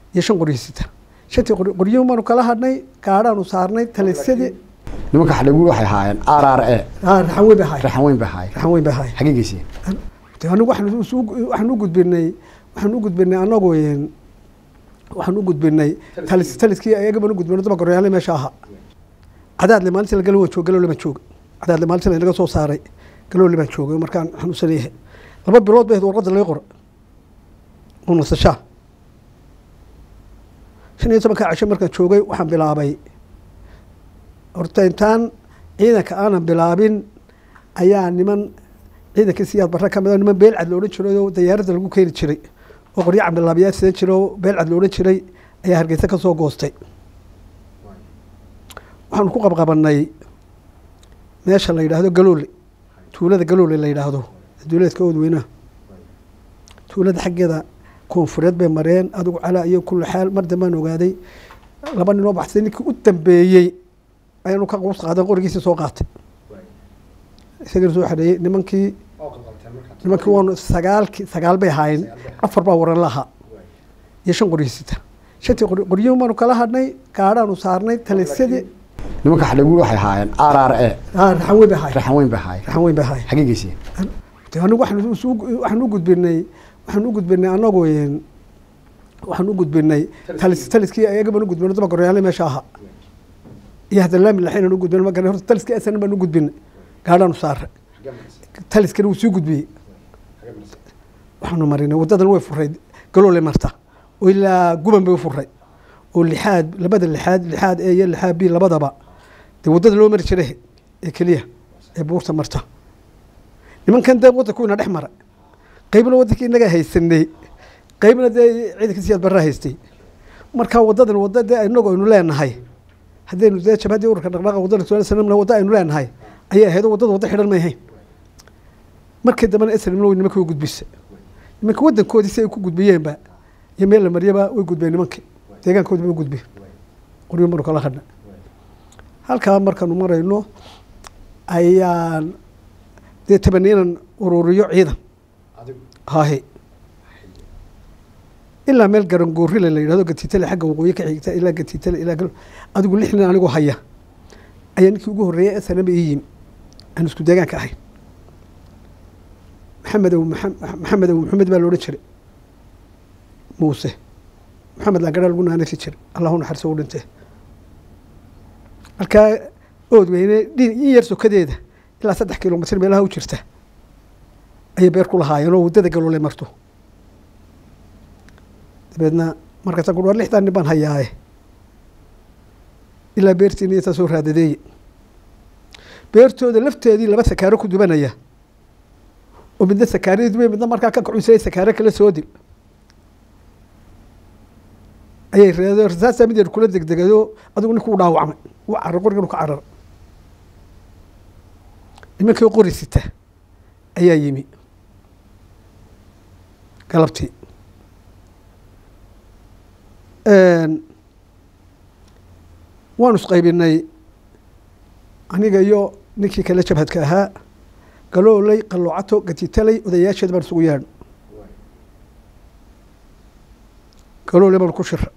iyo shan qoryiisita shantii qoryo baanu kala hadhnay gaadhaanu saarnay talisadii nimanka xadhagu waxay ahaayeen r r e raxan weyn bay ahaay raxan weyn bay ahaayeen raxan weyn bay ahaay xaggee geysiyeen anigu waxaan waxaan u gudbinay waxaan u gudbinay anagu waxaan u gudbinay talis taliskii ayaga baan u gudbinay daba goryaale meesha ahaa cadaadle maalintii lagala waa joog galoole baan jooga cadaadle maalintii lanaga soo saaray galoole baan joogay markaan xanuunsan yahay laba bilood bay warqadda laga qora oo nasashaa shan iyo tobanka casho markaan joogay waxaan bilaabay horta intaan ciidanka aanan bilaabin ayaa niman ciidankii siyaad barre ka mida niman beelcad loodhan jiray oo dayaaradda lagu keeni jiray oo qoryo cabdilaabiyaad sidan jira oo beelcad loodhan jiray ayaa hargeysa ka soo goostay waxaanu ku qabqabanay meesha la yidhaahdo galoole tuulada galoole la yidhaahdo duuleedka oodweynaha tuulada xaggeeda koonfureed bay mareen adigu calaa iyo kulli xaal mar dambaan ogaaday laba ninoo baxsay ninkii u dambeeyey ayaanu ka quus qaadan qorigiisii soo qaatay isagana soo xadheeyey nimankii nimankii waanu sagaalki sagaal bay ahaayeen afar baa waran lahaa iyo shan qoryiisita shantii qoryo baanu kala hadhnay gaadhaanu saarnay talisadii nimanka xadhagu waxay ahaayeen r r e raxan weyn bay ahaay raxan weyn bay ahaayeen raxan weyn bay ahaay xaggee geysiyeen anigu waxaan waxaan u gudbinay waxaan u gudbinay anagu waxaan u gudbinay talis taliskii ayaga baan u gudbinay daba goryaale meesha ahaa iyo hadalaami laxaynan u gudbinay magara horta taliskii asanan baan u gudbinay gaadhaanu saaray taliskana wuu sii gudbiyey waxaanu marinay waddadan way furay galoole marta oo ilaa guban bay u furay oo lixaad labada lixaad lixaad e iyo lixaad b labadaba dee waddada loo mari jiray ee keliya ee buurta marta nimankan dee waddanku ina dhex mara qaybna waddankii inagaa haysanay qaybna dee ciidanka siyaad barraa haystay marka waddadan wadda dee inagu aynu leenahay haddaynu dee jabhaddii ururka dhaqdhaaqa waddada sanamna wadda aynu leenahay ayay ahayd oo waddada wadda xidhan may ahayn markii dambena esrimna way nimanka way gudbisay nimanka waddankoodii si ay ku gudbiyeenba iyo meel la mariyaba way gudbeen nimankii deegaankoodi bay u gudbeen qoryo maru kala hadna halkaa markaanu marayno ayaan dee tabani inaan ururiyo ciidan hahe ilaa meel garangoorrile la yidhahdo gatitale xagga waqooyi ka xigta ilaa gatitale ilaa gal adigu lix nin anigoo haya ayaa ninkii ugu horreeyay snaba ii yimi aan isku deegaanka ahayn maxamed aw maxamed aw maxamed baa loodhan jiray muuse maxamed laangadhaa lagu naanaysi jiray allahu naxariso u dhintee halkaa ood weyne in yar sokadeeda ilaa saddex kilomitr meelaha u jirta ayay beer ku lahaayeen oo waddada galoole marto dabeedna markaasaan ku war lixdan nin baan hayaaye ilaa beertiina iyo taa soo raadadeeye beertooda lafteedii laba sakaaro ku dubanaya oo midna sakaaradii dubay midna markaa ka kacunsaya sakaaro kala soo dil ayay reedo rasaasaa mid yar kula degdegado adigu ninkuu dhaawacmay u carar qoriganu ka carar nimankii qori sita ayaa yimi galabtii waanu isqaybinay aniga iyo ninkii kale jabhadka ahaa galooley qaloocato gatitaley odayaasheed baan isugu yeedho galooley baan ku shira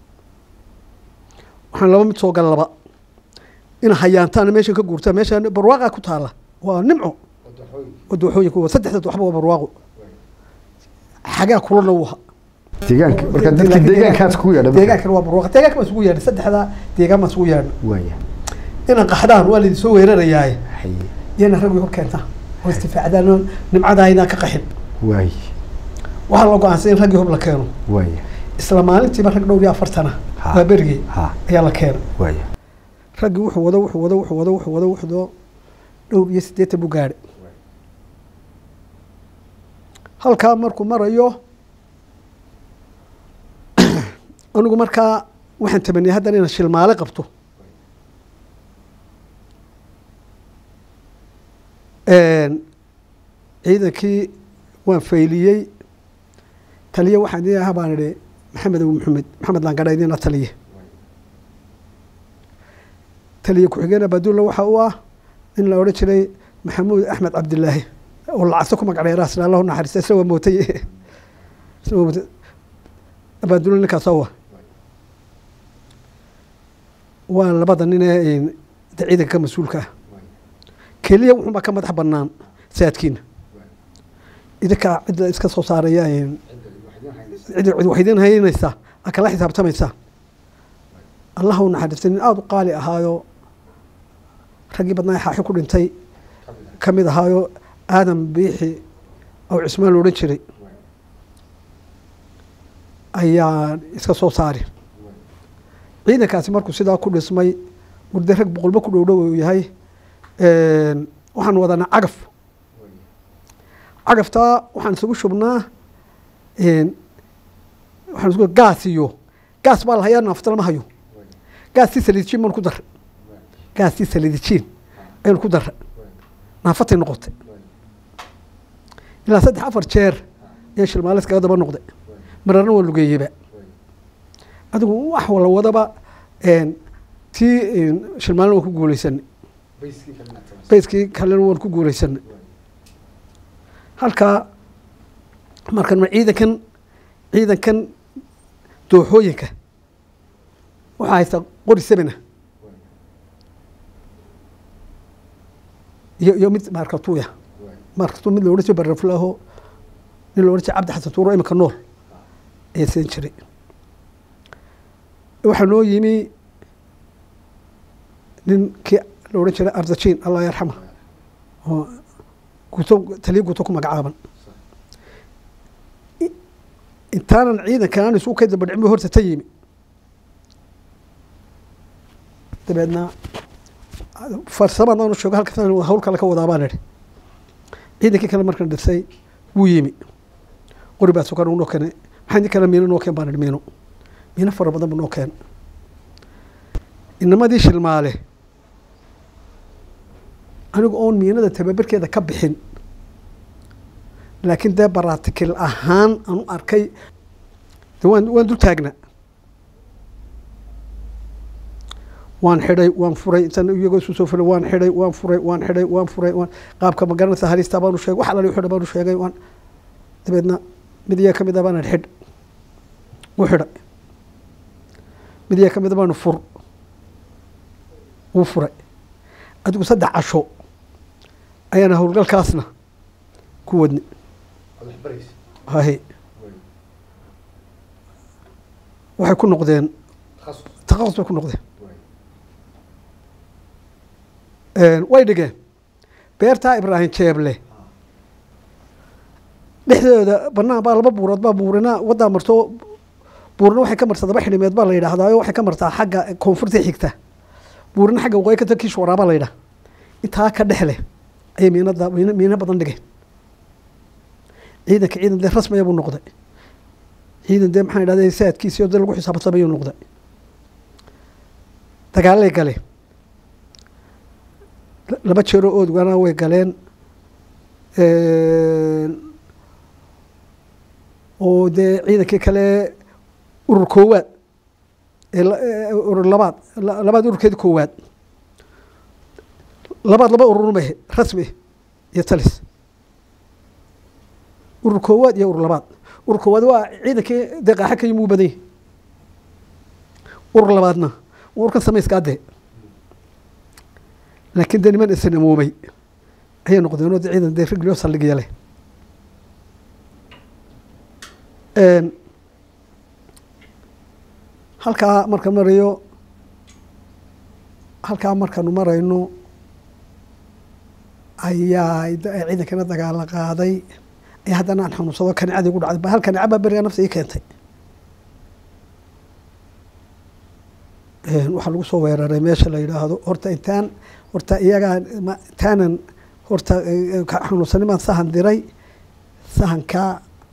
waxaan laba mid soo gala laba ina hayaantaana meeshan ka guurtaa meeshaan barwaaqa ku taala waa nimco wadooxooyinka waa saddexda waxba waa barwaaqo xagaa kulana uu ahaa deegaanka marka dadka deegaankaas kugu yeedha deegaankana waa barwaaqa deegaanka baan isugu yeedhay saddexda deegaan baan isugu yeedhay waaya inaan qaxdaan waa laydin soo weerarayaaye haye iyana rag way hor keentaa oo istifaacdaan nimcadaa inaan ka qaxin waaya waxaa la go-aansay in raggii hub la keeno waaya isla maalintiiba rag dhowr iyo afartana Ha. waa berigey ha ayaa la keenay waaya raggii wuxuu wado wuxuu wado wuxuu wado wuxuu wado wuxuu wado dhowr iyo siddeetan buu gaadhay halkaa markuu marayo anigu markaa waxaan tamaniyay haddana inaan shilmaale qabto ciidankii waan fayliyey taliye waxaan idin ahaa baan idhi maxamed abu maxamed maxamed laangadha idina taliye taliye ku-xigeen abadulla waxa uu ah in la odhan jiray maxamuud axmed cabdilaahi oo lacagso ku magac dheeraasna allahu naxariista isagoo mootay isagoo mootay abaadulla ninkaas waa waa labada nin ee de ciidanka ka mas-uulka ah keliya wuxuunbaa ka madax bannaan saadkiina idinkaa cidda iska soo saaraya cid cid wax idin haynaysaa a kala xisaabtamaysaa allah u naxariistay nin aada u qaali ahaayo raggii badnaa ee xaaxi ku dhintay ka mid ahaayo aadam biixi aw cismaan lo odhan jiray ayaa iska soo saari ciidankaasi markuu sidaa ku dhismay warde rag boqolba ku dhow dhow uu yahay waxaan wadanaa cagaf cagaftaa waxaan isugu shubnaa waxaan isugu gaas iyo gaas baa la hayaa naafta lama hayo gaastii saliidijiin baanu ku darra gaastii saliidijiin ayanu ku darra naafatay noqotay ilaa saddex afar jeer ayaa shilmaale iskaga daba noqday mararna waa lugeeyeyba adigu wax wala wadaba tii shilmaalena waan ku guuleysanay bayskii kalena waan ku guuleysanay halkaa markan ciidankan ciidankan dooxooyinka waxaa haysta qori semina iyo iyo mid maarkatuuya maarkatu mid loodhan jiro baraflaaho nin loodhan jiro cabdi xasan tuuro iminka nool ayaa siin jiray waxaa noo yimi nin kii la odhan jiray ardajiin allah yarxama oo guto taliya guto ku magacaaban intaanan ciidankan aan isu ka dabadhicin horta ta yimi dabeedna farsamadaan u sheego halka hawl kale ka wadaa baan idhi ciidankii kale markan dhisay wuu yimi qori baa sukan noo keenay maxaa idin kale miino noo keen baan idhi miino miino fara badan bu noo keen inamadii shilmaale anigu oon miinada tababarkeeda ka bixin laakiin dee baratikil ahaan aan u arkay de waan waan dul taagnaa waan xidhay waan furay intaan iyagoo isu soo furay waan xidhay waan furay waan xidhay waan furay waan qaabka ma garanaysa halista baanu sheegay wax alali xidha baanu sheegay waan dabeedna mid iyaga ka mid a baan idhi xidh wuu xidhay mid iyaga ka mid a baanu fur wuu furay adigu saddex casho ayaana howlgalkaasna ku wadni haye waxay ku noqdeen takhasus bay ku noqdeen way dhigeen beertaa ibraahim jeeble dhexdooda banaan baa laba buurood baa buurina waddaa marto buurina waxay ka martaa daba xidhimeed baa la yidhaahdaa waxay ka martaa xagga koonfurta xigta buurina xagga waqooyi ka kiish waraabaa la yidhaha intaa ka dhexleh ayay miinada miino badan dhigeen ciidanka ciidan dee rasmiya buu noqday ciidan dee maxaan idhahda saadkiisiyo dee lagu xisaabtamayuu noqday dagaalay galeen laba jeeroo oodgana way galeen oo dee ciidankii kale urur koowaad urur labaad labaad ururkeedi koowaad labaad laba ururun bay rasmi iyo talis urur koowaad iyo urur labaad urur koowaad waa ciidankii dee qaaxa ka yimi uu badan yahi urur labaadna waa urkan samayska adde laakiin dee niman isnamoomay ayay noqdeen oo de ciidan dee riglio saldhigya leh halkaa marka marayo halkaa markaanu marayno ayaa ciidankana dagaala qaaday ee haddana aan xanuunsado kanicadii gu dhacday hal kanica baa beriga nafta ii keentay waxaa lagu soo weeraray meesha la yidhaahdo horta intaan horta iyagaa intaanan horta xanuunsani baan sahan diray sahankaa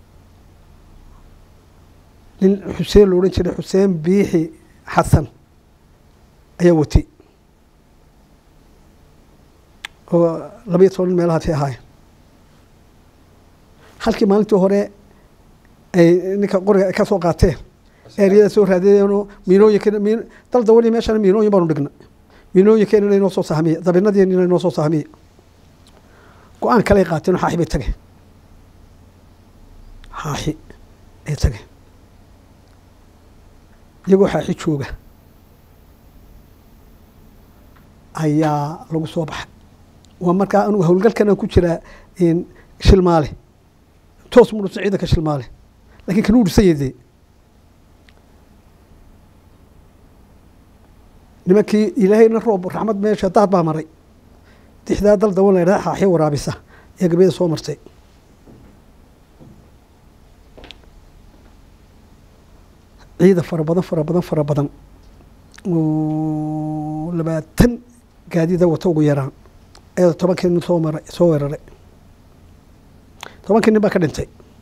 nin xuseen lo odhan jiray xuseen biixi xasan ayaa watay oo labayo toban meelahaasi ahaayeen halkii maalintii hore ay ninka qoriga ay ka soo qaateen eeriyada soo raadiyeenoo miinooyinka miin dal dawani meeshana miinooyin baanu dhignay miinooyinkeena inoo soo sahmiye dabinadiina inoo soo sahmiye go-aan kaley qaateen oo xaaxi bay tageen xaaxi ay tageen iyagoo xaaxi jooga ayaa lagu soo baxay waa markaa anugu howlgalkan aan ku jiraa shilmaale toos mu dhusan ciidanka shilmaale lakin kanuu dhusan yadee nimankii ilaahayna roob raxmad meesha daad baa maray dixdaa dal dawan la ydhaha xaaxyo waraabisa ayaa gabayada soo martay ciida fara badan fara badan fara badan oo labaatan gaadida wata ugu yaraan ayadoo tobankii nin soo maray soo weeraray tobankii nin baa ka dhintay